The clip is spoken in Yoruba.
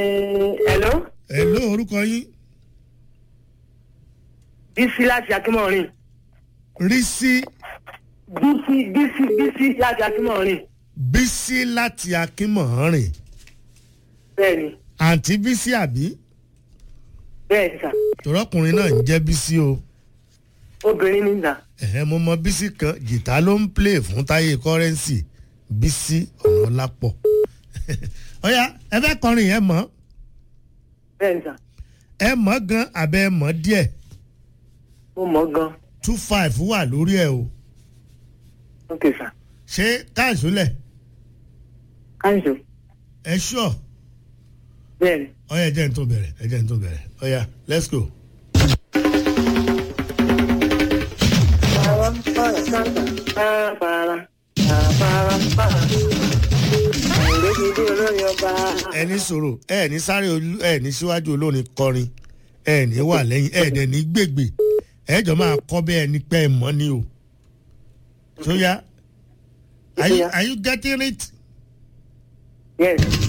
hello ẹ ló orúkọ yín bísí láti akínmọ̀rin rí sí bísí bísí bísí láti akínmọ̀rin bísí láti akínmọ̀ọ́rìn bẹ́ẹ̀ni àǹtí bísí àbí bẹ́ẹ̀ni sà tòrọkùnrin náà ń jẹ́ bísí o obìnrin ní sà ẹ̀hẹ́ mo mọ bísí kan jìtá ló ń play fún táyé kọ́rẹ́ǹsì bísí ọ̀nà lápọ̀ ọ̀ya ẹ fẹ́ kọrin yẹn mọ́ bẹ́ẹ̀ni sà ẹ mọ̀ gan abẹ́ ẹ mọ̀ díẹ̀ mo mọ̀ gan two five wà lórí ẹ o ok sà ṣé káàsó lẹ̀ káyọ̀ ẹ ṣọ́ bẹ́ẹ̀ni. ọ̀ya ẹ jẹ́ n tó bẹ̀rẹ̀ ẹ jẹ́ n tó bẹ̀rẹ̀ ọ̀ya let's go. ẹni sọ̀rọ̀ ẹ ní sáré olú ẹ ní síwájú olórin kọrin ẹ ní wà lẹ́yìn ẹ dẹ̀ ní gbègbè ẹ jọ máa kọ́ bẹ́ẹ̀ ni pé ẹ mọ́ ni o. sóyá are you, are you getting it? Yes.